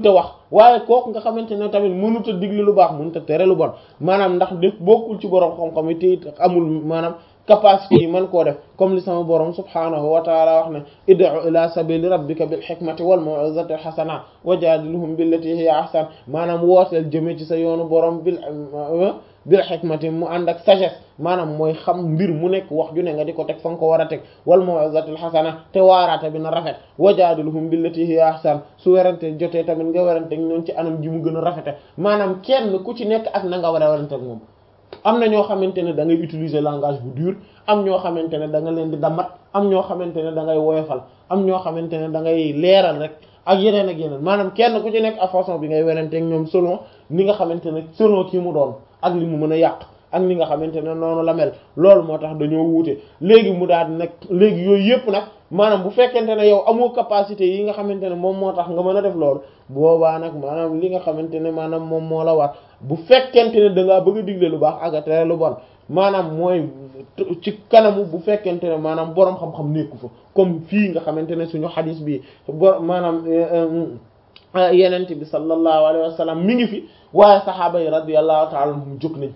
te wax waaye kooku nga xamante ne tamit mënut a digle lu baax mënut a tere lu bon maanaam ndax def bokkul ci borom xam-xam yi te amul maanaam capacité yi mën koo def comme li sama borom subhaanahu wa taala wax ne id'u ila sabili rabbika bil hikmati wal maw'izati hasana wajadilhum billati hiya ahsan maanaam wooteel jëmee ci sa yoonu borom bil bil hikmati mu ànd ak sagesse maanaam mooy xam mbir mu nekk wax ju ne nga di ko teg fa nga ko war a teg wal maw'izatil hasana te waaraate bi na rafet wajadilhum billati hiya ahsan su werante jotee tamit nga werante ñoom ci anam ji mu gën a rafete maanaam kenn ku ci nekk ak na nga war a werante ak moom am na ñoo xamante ne da ngay utiliser langage bu dur am ñoo xamante ne da nga leen di damat am ñoo xamante ne da ngay woyofal am ñoo xamante ne da ngay leeral rek ak yeneen ak yeneen maanaam kenn ku ci nekk à façon bi ngay werante ak ñoom selon ni nga xamante ne selon kii mu doon ak li mu mën a yàq ak ni nga xamante ne noonu la mel loolu moo tax dañoo wuute léegi mu daal di nag léegi yooyu yëpp nag maanaam bu fekkente ne yow amoo capacité yi nga xamante ne moom moo tax nga mën a def loolu boobaa nag maanaam li nga xamante ne maanaam moom moo la war bu fekkente ne da ngaa bëgg a digle lu baax ak a tere lu bon maanaam mooy ci kanamu bu fekkente ne maanaam boroom xam-xam nekku fa comme fii nga xamante ne suñu xadis bi bo maanaam yenente bi sallallahu alayhi wa sallam mi ngi fi waaye saxaaba yi radiyallahu ta'ala anhum jóg nañ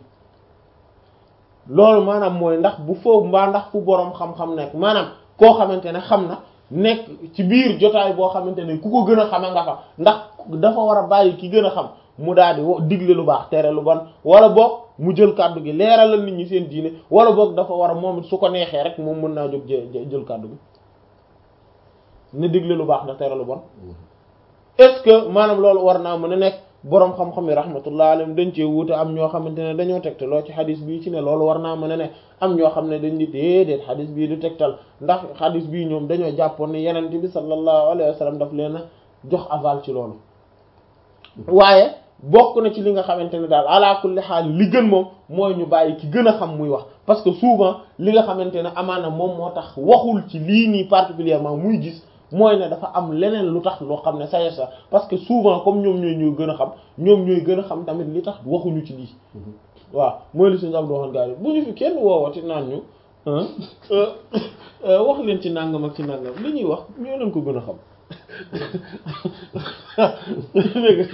loolu maanaam mooy ndax bu foofu mbaa ndax fu boroom xam-xam nekk maanaam koo xamante ne xam na nekk ci biir jotaay boo xamante ne ku ko gën a xame nga fa ndax dafa war a bàyyi ki gën a xam mu daal di digle lu baax tere lu bon wala boog mu jël kàddu gi leeralal nit ñi seen diine wala boog dafa war a moom su ko neexee rek moom mën naa jóg jël kàddu gi ne digle lu baax da tere lu bon est-ce que maanaam loolu war naa mën a nekk boroom xam-xam yi rahmatullah alayhim dañ cee wuute am ñoo xamante ne dañoo tegtaloo ci xadis bii ci ne loolu war naa mën a ne am ñoo xam ne dañ di déedéet xadis bii du tegtal ndax xadis bii ñoom dañoo jàppoon ne yenent bi sallallahu alayhi wa sallam daf leen a jox aval ci loolu waaye bokk na ci li nga xamante ne daal ala kulli xaal li gën moom mooy ñu bàyyi ki gën a xam muy wax parce que souvent li nga xamante ne amaana moom moo tax waxul ci lii nii particulièrement muy gis mooy ne dafa am leneen lu tax loo xam ne sa sa parce que souvent comme ñoom ñooy ñooy gën a xam ñoom ñooy gën a xam tamit li tax waxuñu ci lii waaw mooy li suñu am doxoon gaa yi bu ñu fi kenn woowati naan ñu wax leen ci nangam ak ci nangam li ñuy wax ñoo leen ko gën a xam dégg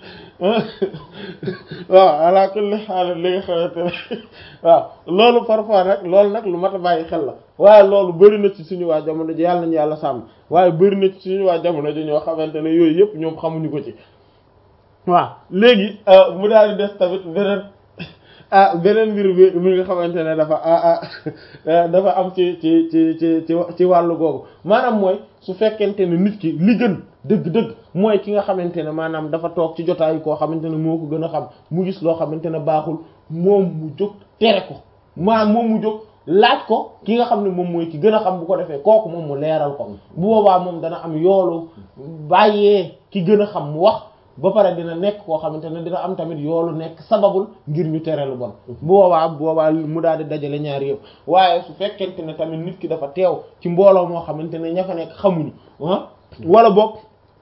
waaw ala kulli xaal li nga xamante ne waaw loolu parfois nag loolu nag lu mat a bàyyi xel la waaye loolu bëri na ci suñu waa jamono ji yàlla nañu yàlla sàmm waaye bëri na ci suñu waa jamono ji ñoo xamante ne yooyu yëpp ñoom xamuñu ko ci waaw léegi mu daal di des tamit beneen ah beneen mbir bi mi nga xamante ne dafa ah ah dafa am ci ci ci ci ci ci wàllu googu maanaam mooy su fekkente ne nit ki li gën dëgg-dëgg mooy ki nga xamante ne maanaam dafa toog ci jotaayu koo xamante ne moo ko gën a xam mu gis loo xamante ne baaxul moom mu jóg tere ko maanaam moom mu jóg laaj ko ki nga xam ne moom mooy ki gën a xam bu ko defee kooku moom mu leeral ko bu boobaa moom dana am yoolu bàyyee ki gën a xam mu wax ba pare dina nekk koo xamante ne dina am tamit yoolu nekk sababul ngir ñu tere lu bon bu boobaa bu boobaa mu daal di dajale ñaar yëpp waaye su fekkente ne tamit nit ki dafa teew ci mbooloo moo xamante ne ña fa nekk xamuñu ah wala boog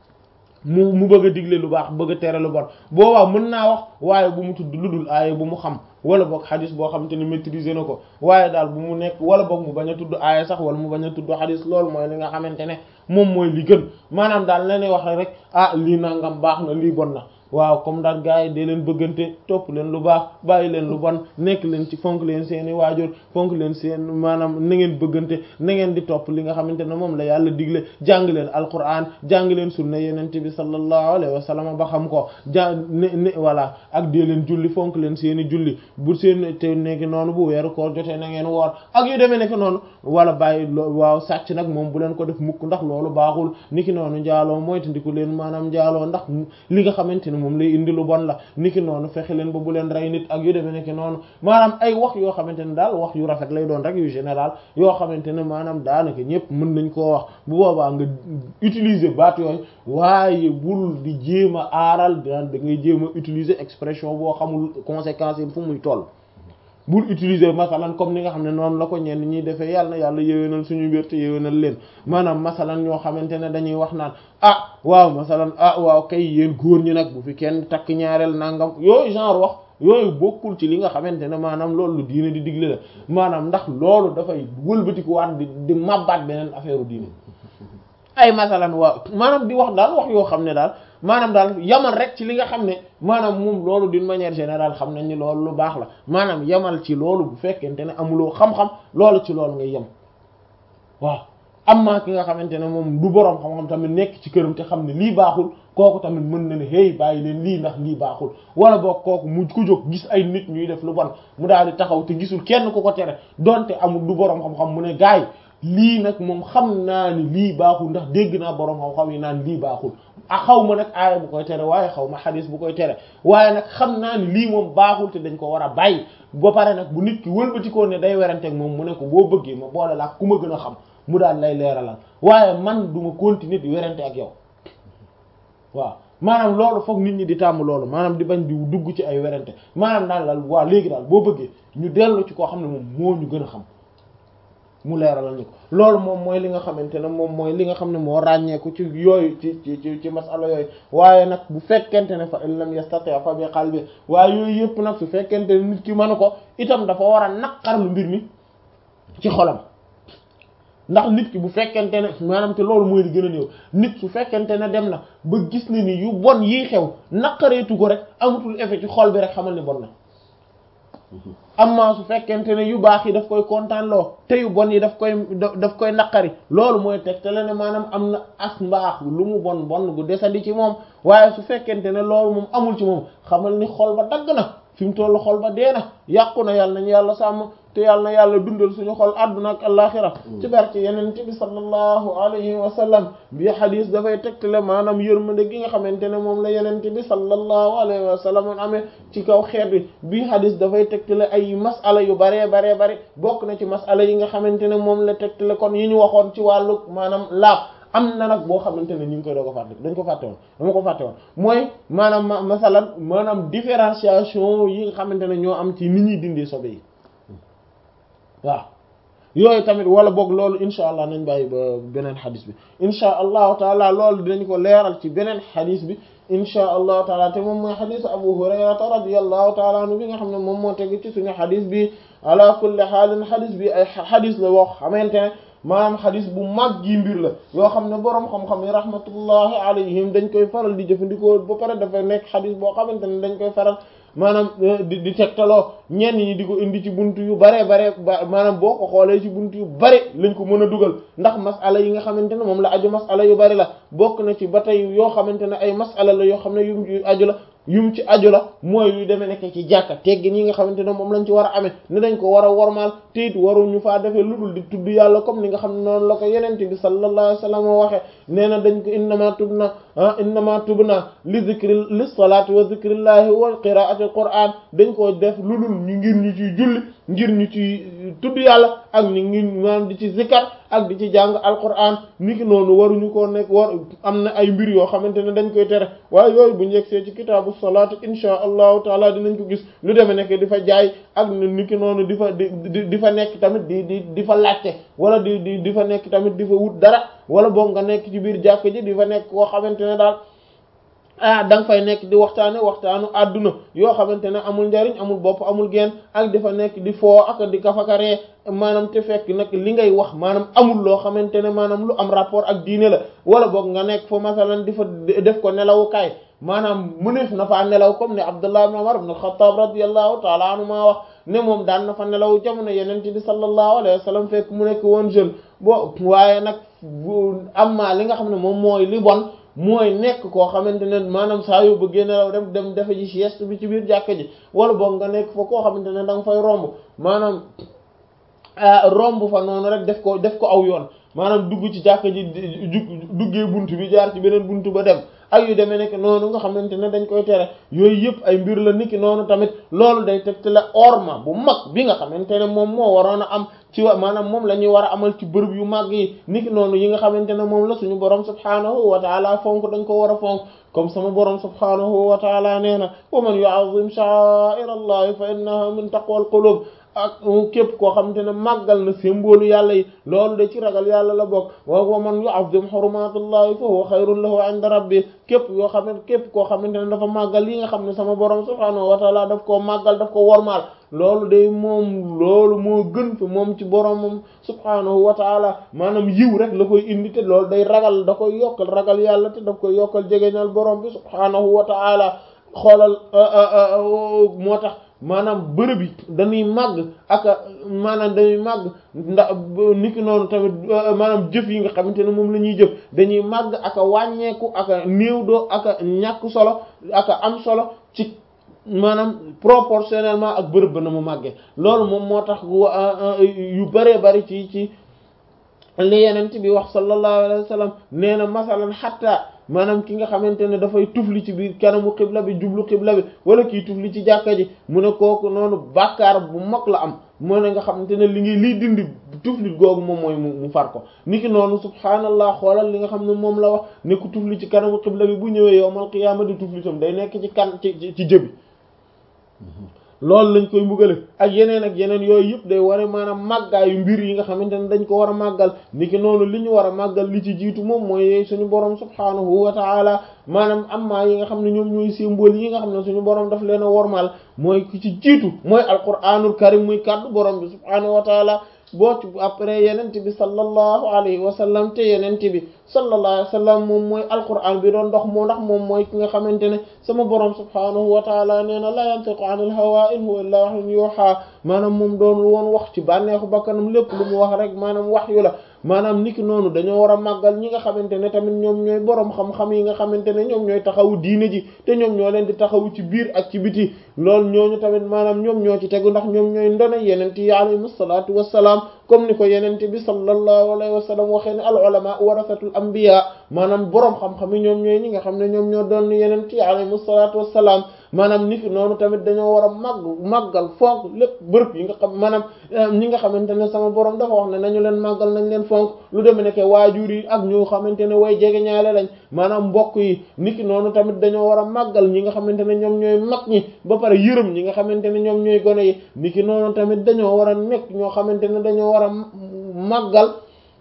mu mu bëgg a digle lu baax bëgg a tere lu bon boobaa mën naa wax waaye bu mu tudd lu dul aaya bu mu xam wala boog xadis boo xamante ne maîtriser na ko waaye daal bu mu nekk wala boog mu bañ a tudd aaya sax wala mu bañ a tudd xadis loolu mooy li nga xamante ne moom mooy li gën maanaam daal la ñuy wax rek ah lii nangam baax na lii bon na waaw comme daal gars yi dee leen bëggante topp leen lu baax bàyyi leen lu bon nekk leen ci fonk leen seeni waajur fonk leen seen maanaam na ngeen bëggante na ngeen di topp li nga xamante ne moom la yàlla digle jàng leen alquran jàng leen sunna yenente bi sallallahu alayhi wa sallam ba xam ko jàng ne ne voilà ak dee leen julli fonk leen seeni julli bu seen te nekki noonu bu weeru koor jotee na ngeen woor ak yu demee nekk noonu wala bàyyi waaw sàcc nag moom bu leen ko def mukk ndax loolu baaxul niki noonu njaaloo moytandiku leen maanaam njaaloo ndax li nga xamante ne moom lay indi lu bon la niki noonu fexe leen ba bu leen rey nit ak yu demee nekk noonu maanaam ay wax yoo xamante ne daal wax yu rafet lay doon rek yu général yoo xamante ne maanaam daanaka ñëpp mën nañ koo wax bu boobaa nga utiliser baat yooyu waaye bul di jéem a aaral daan da ngay jéem a utiliser expression boo xamul conséquences yi fu muy toll bul utiliser masalan comme ni nga xam ne noonu la ko ñenn ñuy defee yàlla na yàlla yéwénal suñu mbir te yéwénal leen maanaam masalan ñoo xamante ne dañuy wax naan ah waaw masalan ah waaw kay yéen góor ñi nag bu fi kenn takk ñaareel nangam yooyu genre wax yooyu bokkul ci li nga xamante ne maanaam loolu lu diine di digle la maanaam ndax loolu dafay wëlbatiku waat di di mabbaat beneen affaire u diine ay masalan waaw maanaam di wax daal wax yoo xam ne daal maanaam daal yamal rek ci li nga xam ne maanaam moom loolu d'une manière générale xam nañ ni loolu lu baax la maanaam yamal ci loolu bu fekkente ne amuloo xam-xam loolu ci loolu ngay yem waaw amma ki nga xamante ne moom du boroom xam-xam tamit nekk ci këram te xam ne lii baaxul kooku tamit mën na ne hey bàyyi leen lii ndax lii baaxul wala boog kooku mu ku jóg gis ay nit ñuy def lu bon mu daal di taxaw te gisul kenn ku ko tere donte amul du boroom xam-xam mu ne gaay lii nag moom xam naa ni lii baaxul ndax dégg naa boroom xam-xam yi naan lii baaxul a xaw ma nag aaya bu koy tere waaye xaw ma xadis bu koy tere waaye nag xam naa ni lii moom baaxul te dañ ko war a bàyyi ba pare nag bu nit ki wëlbatikoo ne day weranteeg moom mu ne ko boo bëggee ma boole laa ku ma gën a xam mu daal lay leeralal waaye man du ma continuer di werante ak yow waaw maanaam loolu foog nit ñi di tàmm loolu maanaam di bañ di dugg ci ay werante maanaam daal daal waa léegi daal boo bëggee ñu dellu ci koo xam ne moom moo ñu gën a xam mu leeralal ñu ko loolu moom mooy li nga xamante ne moom mooy li nga xam ne moo ràññeeku ci yooyu ci ci ci ci masala yooyu waaye nag bu fekkente ne fa in lam yastati fa bi qalbi waaye yooyu yëpp nag su fekkente ne nit ki mënu ko itam dafa war a naqarlu mbir mi ci xolam ndax nit ki bu fekkente ne maanaam te loolu mooy li gën a néew nit su fekkente ne dem na ba gis ne ni yu bon yii xew naqareetu ko rek amatul effet ci xol bi rek xamal ni bon na amma su fekkente ne yu baax yi daf koy kontaan loo te yu bon yi daf koy daf koy naqari loolu mooy teg te la ne maanaam am na as mbaax lu mu bon bon gu desandi ci moom waaye su fekkente ne loolu moom amul ci moom xamal ni xol ba dagg na fi mu tollu xol ba dee na yàqu na yàlla nañu yàlla sàmm te yàlla na yàlla dundal suñu xol àdduna ak alaxira ci barke yeneen bi sallallahu alayhi wa sallam bi xadis dafay tegtale maanaam yërmande gi nga xamante ne moom la yeneen bi sallallahu alayhi wa sallam amee ci kaw xeet bi bi xadis dafay tegtale ay masala yu baree baree bari bokk na ci masala yi nga xamante ne moom la tegtale kon yi ñu waxoon ci wàllu maanaam laab am na nag boo xamante ne ñu ngi koy doo ko fàtte dañ ko fàtte woon dama ko fàtte woon mooy maanaam masalan maanaam différenciation yi nga xamante ne ñoo am ci nit ñuy dindee sobe yi waaw yooyu tamit wala boog loolu insha allah nañ bàyyi ba beneen xadis bi insha allahu taala loolu dinañ ko leeral ci beneen xadis bi insha allahu taala te moom mooy xadis abu hurayrata radiyallahu taala anhu bi nga xam ne moom moo tegu ci suñu xadis bi ala kulli xaalin xadis bi ay xadis la wax xamante ne maanaam xadis bu mag gi mbir la yoo xam ne boroom xam-xam yi rahmatullahi alayhim dañ koy faral di jëfandikoo ba pare dafa nekk xadis boo xamante ne dañ koy faral maanaam di di tegtaloo ñenn ñi di ko indi ci buntu yu bare bare maanaam boo ko xoolee ci buntu yu bare lañ ko mën a dugal ndax masala yi nga xamante ne moom la aju masala yu bari la bokk na ci ba tey yoo xamante ne ay masala la yoo xam ne yu aju la yum ci aju la mooy yu demee nekk ci jàkka teggin yi nga xamante ne moom lañ ci war a amee ne dañ ko war a wormaal te it waruñu faa defee lu dul di tudd yàlla comme ni nga xam ne noonu la ko yenente bi sallallahu alayhi wasallam waxe nee na dañ ko innama tubna ah innama tubna li zikri li salati wa zikrillahi wa qiraati alquran dañ ko def lu dul ñu ngir ñu ciy julli ngir ñu ci tudd yàlla ak ñu ngir maanaam di ci zikar ak di ci jàng alquran niki noonu waruñu ko nekk war am na ay mbir yoo xamante ne dañ koy tere waaye yooyu bu njëgsee ci kitaabu salaat insha allahu taala dinañ ko gis lu demee nekk di fa jaay ak niki noonu di fa di di fa nekk tamit di di di fa laajte wala di di di fa nekk tamit di fa wut dara wala boog nga nekk ci biir jàkk ji di fa nekk koo xamante ne daal ah da nga fay nekk di waxtaane waxtaanu àdduna yoo xamante ne amul njariñ amul bopp amul genn ak di fa nekk di foo ak di kafakaree maanaam te fekk nag li ngay wax maanaam amul loo xamante ne maanaam lu am rapport ak diine la wala boog nga nekk fa masalan di fa def ko nelawukaay maanaam mëneef na faa nelaw comme ne Abdullah ibn Umar ibn al-Khattab radiyallahu ta'ala anhu maa wax ne moom daan na fa nelaw jamono yeneen bi sallallahu alayhi wa sallam fekk mu nekk woon jeune bo waaye nag am maa li nga xam ne moom mooy li bon mooy nekk koo xamante ne maanaam saa yoo bëggee nelaw dem dem defe ji sieste bi ci biir jàkka ji wala boog nga nekk fa koo xamante ne da nga fay romb maanaam romb fa noonu rek def ko def ko aw yoon maanaam dugg ci jàkka ji duggee buntu bi jaar ci beneen buntu ba dem ak yu demee nekk noonu nga xamante ne dañ koy tere yooyu yëpp ay mbir la niki noonu tamit loolu day tegte la orma bu mag bi nga xamante ne moom moo waroon a am ci wa maanaam moom la ñuy war a amal ci bërëb yu mag yi niki noonu yi nga xamante ne moom la suñu borom subhaanahu wa taala fonk dañ ko war a fonk comme sama borom subhaanahu wa taala nee na wa man yu'azzim sha'a'ira allahi fa innaha min taqwal qulub ak képp koo xamante ne màggal na symbole yàlla yi loolu de ci ragal yàlla la bokk wa wa man yu'azzim hurumatullahi fa huwa khayrun lahu 'inda rabbi képp yoo xam ne képp koo xamante ne dafa màggal li nga xam ne sama borom subhanahu wa ta'ala daf koo màggal daf ko wormaal loolu de moom loolu moo gën fi moom ci boromam subhanahu wa ta'ala maanaam yiw rek la koy indi te loolu day ragal da koy yokkal ragal yàlla te daf koy yokkal jegeñal borom bi subhanahu wa ta'ala xoolal moo tax maanaam bërëb yi dañuy màgg ak maanaam dañuy màgg ndax niki noonu tamit maanaam jëf yi nga xamante ne moom la ñuy jëf dañuy màgg ak a wàññeeku ak a néew doo ak a ñàkk solo ak a am solo ci maanaam proportionnellement ak bërëb ba na mu màggee loolu moom moo tax yu bëree bëri ci ci li yenent bi wax sallallahu alayhi wa sallam nee na masalan xatta maanaam ki nga xamante ne dafay tufli ci biir kanamu xibla bi jublu xibla bi wala kii tufli ci jàkka ji mu ne kooku noonu bàkkaar bu mag la am moo ne nga xamante ne li ngi liy dindi tuflit googu moom mooy mu far ko niki noonu subhaanallah xoolal li nga xam ne moom la wax ne ku tufli ci kanamu xibla bi bu ñëwee yowmal qiyaama di tuflitam day nekk ci kan ci ci jëbi loolu lañ koy mbugale ak yeneen ak yeneen yooyu yëpp day war a maanaam màggaayu mbir yi nga xamante ne dañ ko war a màggal niki noonu li ñu war a màggal li ci jiitu moom mooy suñu borom subhaanahu wa ta'ala maanaam amma yi nga xam ne ñoom ñooy symbole yi nga xam ne suñu borom daf leen a wormal mooy ki ci jiitu mooy alquranul karim muy kàddu borom bi subhaanahu wa ta'ala boo ci après yenent bi sallallahu alayhi wa sallam te yenent bi sallallahu alayhi wa sallam moom mooy alquran bi doon dox moo ndax moom mooy ki nga xamante ne sama borom subhaanahu wa taala nee na la yantiqu anil hawa in huwa illa wahyun yuha maanaam moom doon woon wax ci bànneexu bakkanam lépp lu mu wax rek maanaam wax yu la maanaam niki noonu dañoo war a màggal ñi nga xamante ne tamit ñoom ñooy borom xam-xam yi nga xamante ne ñoom ñooy taxawu diine ji te ñoom ñoo leen di taxawu ci biir ak ci biti loolu ñooñu tamit maanaam ñoom ñoo ci tegu ndax ñoom ñooy ndona yenent yi alayhimu salaatu wassalaam comme ni ko yenente bi sallallahu alayhi wa sallam waxee ne al ulama warasatul anbiya maanaam borom xam-xam yi ñoom ñooy ñi nga xam ne ñoom ñoo doon yenent yi alayhimu salaatu wassalaam maanaam niki noonu tamit dañoo war a màgg màggal fonk lépp bërëb yi nga xam maanaam ñi nga xamante ne sama borom dafa wax ne nañu leen màggal nañ leen fonk lu demee ne ke waajur yi ak ñu xamante ne way jege ñaale lañ maanaam mbokk yi niki noonu tamit dañoo war a màggal ñi nga xamante ne ñoom ñooy mag ñi ba pare yërëm ñi nga xamante ne ñoom ñooy gone yi niki noonu tamit dañoo war a nekk ñoo xamante ne dañoo war a màggal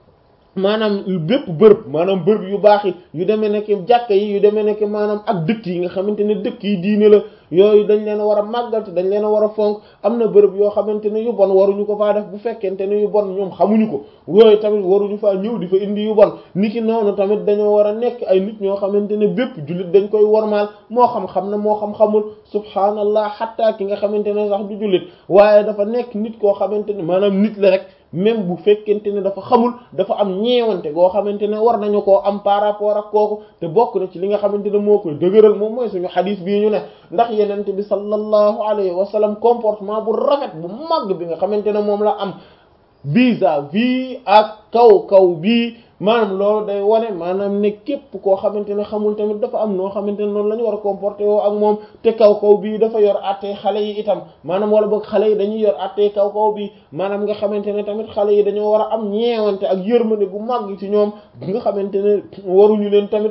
maanaam bépp bërëb maanaam bërëb yu baax yi yu demee nekk jàkka yi yu demee nekk maanaam ak dëkk yi nga xamante ne dëkk yi diine la yooyu dañ leen a war a màggal te dañ leen a war a fonk am na bërëb yoo xamante ne yu bon waruñu ko faa def bu fekkente ne yu bon ñoom xamuñu ko yooyu tamit waruñu faa ñëw di fa indi yu bon niki noonu tamit dañoo war a nekk ay nit ñoo xamante ne bépp jullit dañ koy wormaal moo xam-xam na moo xam-xamul subhaanallah xatta ki nga xamante ne sax du jullit waaye dafa nekk nit koo xamante ne maanaam nit la rek même bu fekkente ne dafa xamul dafa am ñeewante goo xamante ne war nañu koo am par rapport ak kooku te bokk na ci li nga xamante ne moo koy dëgëral moom mooy suñu xadis bii ñu ne ndax yenente bi sallallahu alayhi wa sallam comportement bu rafet bu màgg bi nga xamante ne moom la am vis-à-vis ak kaw kaw bii maanaam loolu day wane maanaam ne képp koo xamante ne xamul tamit dafa am noo xamante ne noonu la ñu war a comporter woo ak moom te kaw kaw bii dafa yor àttee xale yi itam maanaam wala boog xale yi dañuy yor àttee kaw kaw bii maanaam nga xamante ne tamit xale yi dañoo war a am ñeewante ak yërmande gu màgg ci ñoom nga xamante ne waruñu leen tamit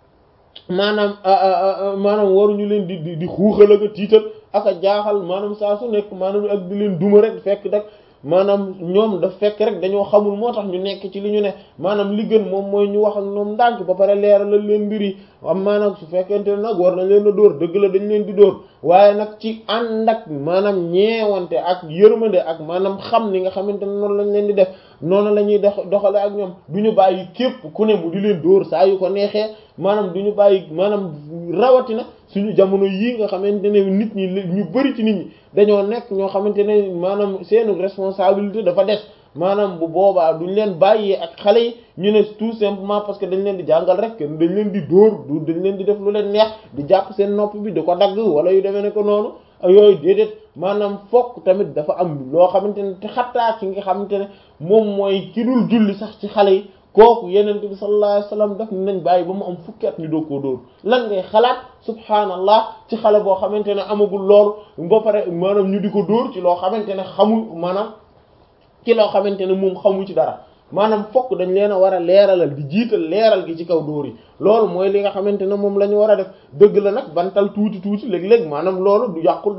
maanaam maanaam waruñu leen di di di xuuxal ak a tiital ak a jaaxal maanaam saa su nekk maanaam ak di leen duma rek fekk rek maanaam ñoom daf fekk rek dañoo xamul moo tax ñu nekk ci li ñu ne maanaam li gën moom mooy ñu wax ak ñoom ndànk ba pare leeralal leen mbir yi am maanaam su fekkente ne nag war nañ leen a dóor dëgg la dañ leen di dóor waaye nag ci ànd ak maanaam ñeewante ak yërmande ak maanaam xam ni nga xamante ne noonu lañ leen di def noonu la ñuy dox doxale ak ñoom du ñu bàyyi képp ku ne mu di leen dóor saa yu ko neexee maanaam du ñu bàyyi maanaam rawatina suñu jamono yii nga xamante ne nit ñi ñu bari ci nit ñi dañoo nekk ñoo xamante ne maanaam seenu responsabilité dafa des maanaam bu boobaa duñ leen bàyyee ak xale yi ñu ne tout simplement parce que dañ leen di jàngal rek dañ leen di dóor du dañ leen di def lu leen neex di jàpp seen nopp bi di ko dagg wala yu demee ne ko noonu yooyu déedéet maanaam fokk tamit dafa am loo xamante ne te xattaa ki nga xamante ne moom mooy ki dul julli sax ci xale yi kooku yenente bi sallallahu alayhi wasallam daf nañ bàyyi ba mu am fukki at ñu doo koo dóor lan ngay xalaat subhaanallah ci xale boo xamante ne amagul loolu ba pare maanaam ñu di ko dóor ci loo xamante ne xamul maanaam ci loo xamante ne moom xamu ci dara maanaam fokk dañ leen a war a leeralal di jiital leeral gi ci kaw dóor yi loolu mooy li nga xamante ne moom la ñu war a def dëgg la nag bantal tuuti tuuti léeg-léeg maanaam loolu du yàqul dara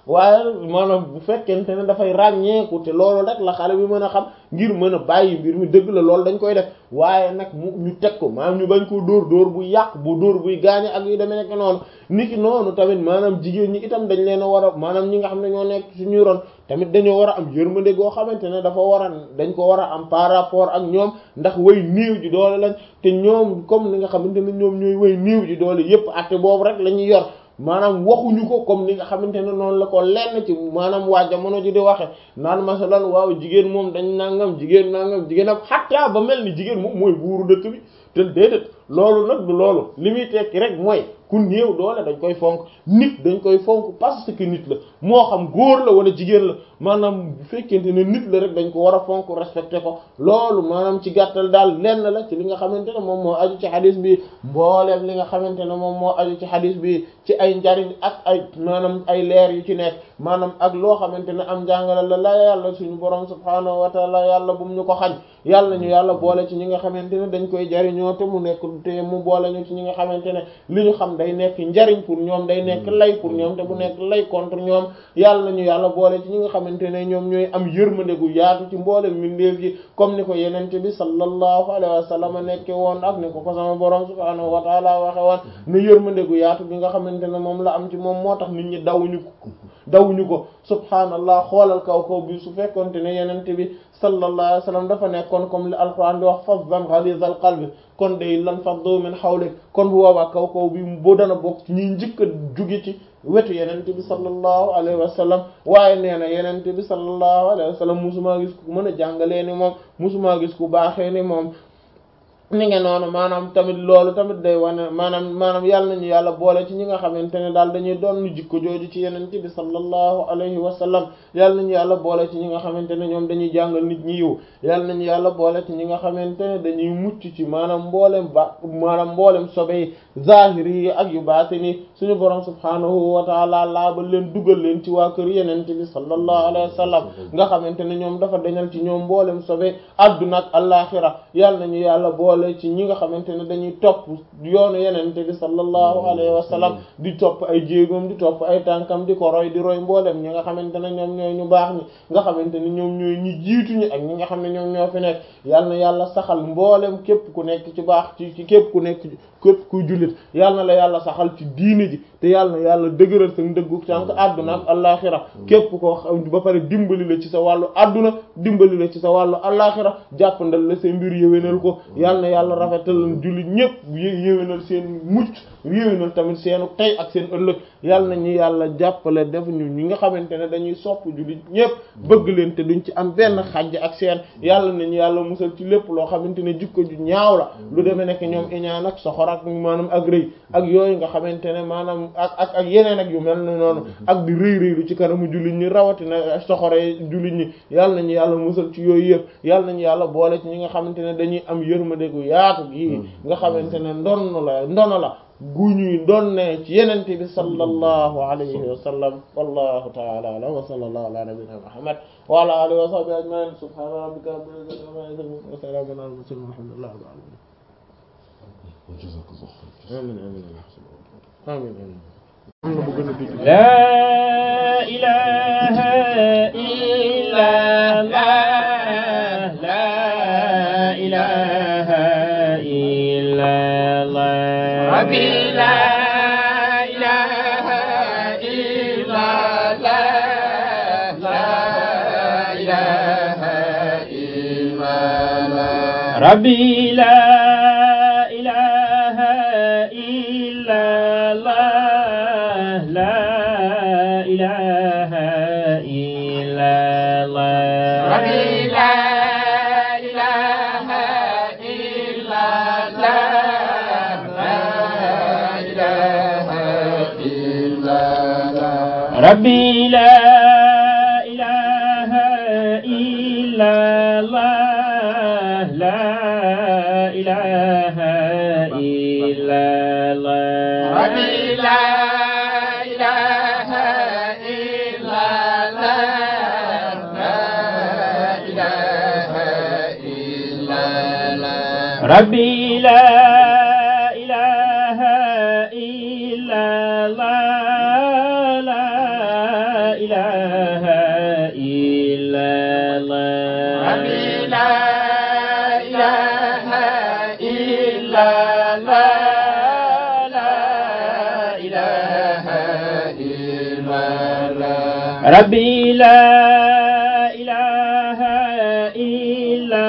waaye maanaam bu fekkente ne dafay ràññeeku te loolu rek la xale bi mën a xam ngir mën a bàyyi mbir mi dëgg la loolu dañ koy def waaye nag mu ñu teg ko maanaam ñu bañ koo dóor dóor bu yàq bu dóor buy gaañe ak yu demee nekk noonu niki noonu tamit maanaam jigéen ñi itam dañ leen a war a maanaam ñi nga xam ne ñoo nekk suñuy ron tamit dañoo war a am yërmande goo xamante ne dafa war a dañ ko war a am par rapport ak ñoom ndax way néew ji doole lañ te ñoom comme li nga xamante ne ñoom ñooy way néew ji doole yépp atte boobu rek la ñuy yor maanaam waxuñu ko comme ni nga xamante ne noonu la ko lenn ci maanaam waa jamono ji di waxe naan masalan waaw jigéen moom dañ nangam jigéen nangam jigéen ak xattaa ba mel ni jigéen moom mooy buuru dëkk bi te déedéet loolu nag du loolu li muy tekki rek mooy ku néew doole dañ koy fonk nit dañ koy fonk parce que nit la moo xam góor la wala jigéen la maanaam bu fekkente ne nit la rek dañ ko war a fonk respecté ko loolu maanaam ci gàttal daal lenn la ci li nga xamante ne moom moo aju ci xadis bi mbooleem li nga xamante ne moom moo aju ci xadis bi ci ay njariñ ak ay maanaam ay leer yu ci nekk maanaam ak loo xamante ne am njàngale la la yàlla suñu borom subhaanahu wa taala yàlla bu mu ñu ko xañ yàlla ñu yàlla boole ci ñi nga xamante ne dañ koy jariñoo te mu nekk te mu boole ñu ci ñi nga xamante ne li ñu xam day nekk njariñ pour ñoom day nekk lay pour ñoom te bu nekk lay contre ñoom yàlla ñu yàlla boole ci ñi nga xamante ne ñoom ñooy am yërmande gu yaatu ci mboole mbindeef yi comme ni ko yenente bi sallallahu alayhi wa sallam nekke woon ak ni ko ko sama borom subhaanahu wa taala waxe woon ne yërmande gu yaatu bi nga xamante ne moom la am ci moom moo tax nit ñi dawuñu ko dawuñu ko subhaanallah xoolal kaw kaw bi su fekkonte ne yenente bi sallallahu alayhi wa sallam dafa nekkoon comme li alquran di wax faddan ghalizal qalbi kon day lan faddu min hawlik kon bu boobaa kaw kaw bi boo dana bokk ci ñuy njëkk a jóge ci wetu yenente bi sallallahu alayhi wa sallam waaye nee na yenente bi sallallahu alayhi wa sallam musumaa gis ku mën a jàngalee ni moom musumaa gis ku baaxee ni moom ni nga noonu maanaam tamit loolu tamit day wane maanaam maanaam yàlla nañu yàlla boole ci ñi nga xamante ne daal dañuy doon jikko jooju ci yenente bi sallallahu alayhi wa sallam yàlla nañu yàlla boole ci ñi nga xamante ne ñoom dañuy jàngal nit ñi yiw yàlla nañu yàlla boole ci ñi nga xamante ne dañuy mucc ci maanaam mboolem ba maanaam mboolem sobe yi zahiri yi ak yu baatini suñu borom subhaanahu wa taala laabal leen dugal leen ci waa kër yenente bi sallallahu alayhi wa sallam nga xamante ne ñoom dafa dañal ci ñoom mboolem sobe adduna ak alaxira yàlla nañu yàlla boole ci ñi nga xamante ne dañuy topp yoonu yenente bi sallallahu alayhi wa sallam di topp ay jéegoom di topp ay tànkam di ko roy di roy mboolem ñi nga xamante ne ñoom ñooy ñu baax ñi nga xamante ne ñoom ñooy ñi jiitu ñi ak ñi nga xam ne ñoom ñoo fi nekk yàlla na yàlla saxal mboolem képp ku nekk ci baax ci ci képp ku nekk képp kuy jullit yàlla na la yàlla saxal ci diine ji te yàlla na yàlla dëgëral sa ndëggu tànk àdduna ak allaaxira képp koo xam ba pare dimbali la ci sa wàllu àdduna dimbali la ci sa wàllu allaaxira jàppandal la say mbir yéwénal ko yàlla na yàlla rafetal jullit ñépp yéwénal seen mucc yéwénal tamit seenu tey ak seen ëllëg yàlla na ñu yàlla jàppale def ñu ñi nga xamante ne dañuy sopp jullit ñépp bëgg leen te duñ ci am benn xajj ak seen yàlla nañu yàlla musal ci lépp loo xamante ne jikko ju ñaaw la lu demee nekk ñoom iñaan ak soxor ak maanaam ak rëy ak yooyu nga xamante ne maanaam ak ak ak yeneen ak yu mel ne noonu ak di rëy rëylu ci kanamu jullit ñi rawatina soxoree jullit ñi yàlla nañu yàlla musal ci yooyu yëpp yàlla nañu yàlla boole ci ñi nga xamante ne dañuy am yërmande gu yaatu gi nga xamante ne ndonn la ndono la gu ñuy donne ci yenente bi sallallahu alayhi wa sallam wallahu ta'ala a'lam wa sallallahu ala nabiyyina muhammad wa ala alihi wa sahbihi ajma'in subhana rabbika rabbil izzati amma yasifun wa salamun ala al-mursalin walhamdulillahi rabbil alamin amin amin amin amin am na bu gën a dégg لا إله إلا الله لا إله إلا الله ربي لا إله إلا الله لا إله إلا الله ربي لا إله إلا الله لا إله إلا الله ربي لا إله إلا الله لا إله إلا الله ربي لا إله إلا الله لا إله إلا الله ربي لا إله إلا الله لا إله إلا الله ربي لا إله إلا الله لا ربي لا إله إلا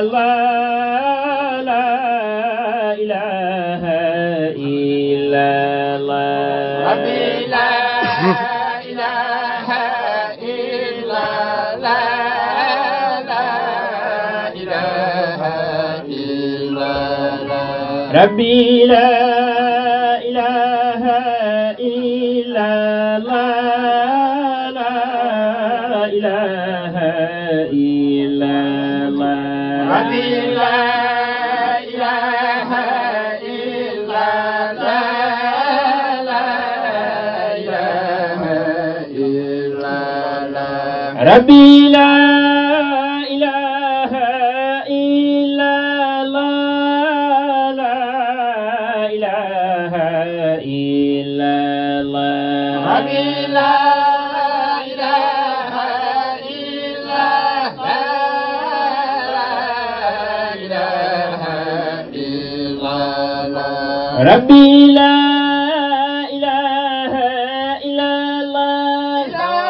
الله لا إله إلا الله ربي لا إله إلا لا لا إله إلا لا ربي لا إله إلا الله لا إله إلا الله ربي لا إله إلا لا لا إله إلا لا ربي لا إله إلا الله لا إله إلا الله ربي لا إله إلا لا لا إله إلا لا ربي لا إله إلا الله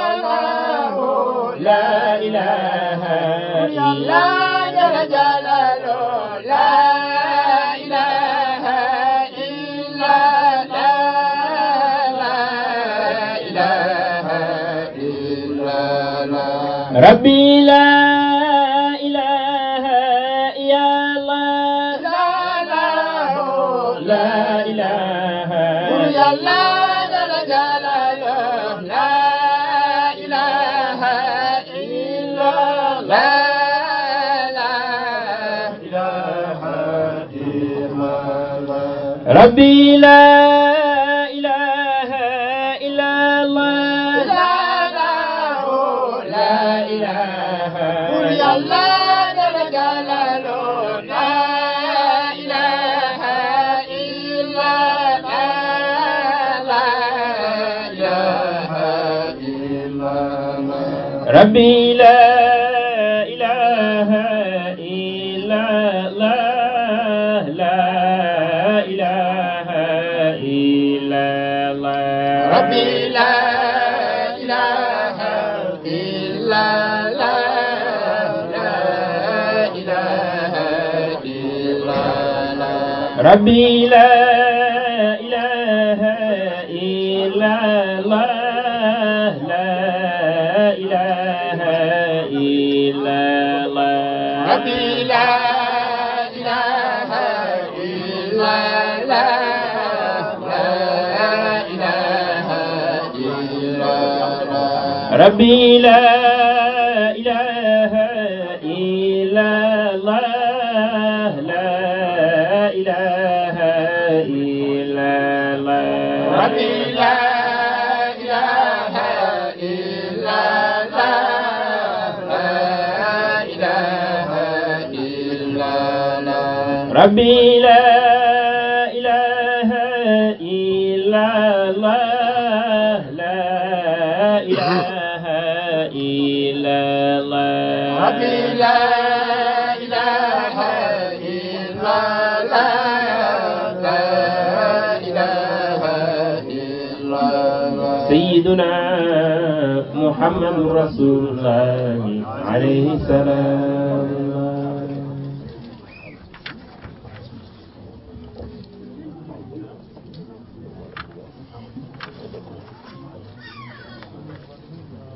لا إله إلا لا جل جلاله لا إله إلا لا لا إله إلا لا ربي لا إله إلا الله لا لا لا إله يا الله جل جلاله لا إله إلا لا لا إله إلا الله ربي لا إله إلا الله لا لا لا إله يا الله جل جلاله لا إله إلا لا لا إله إلا الله ربي لا إله إلا الله لا إله إلا الله ربي لا إله إلا لا لا إله إلا لا ربي لا إله إلا الله لا إله إلا الله ربي لا إله إلا لا لا إله إلا لا ربي لا إله إلا الله لا إله إلا الله ربي لا إله إلا لا لا إله إلا لا ربي لا إله إلا الله لا إله إلا الله ربي لا إله إلا لا لا إله إلا لا سيدنا محمد رسول الله عليه السلام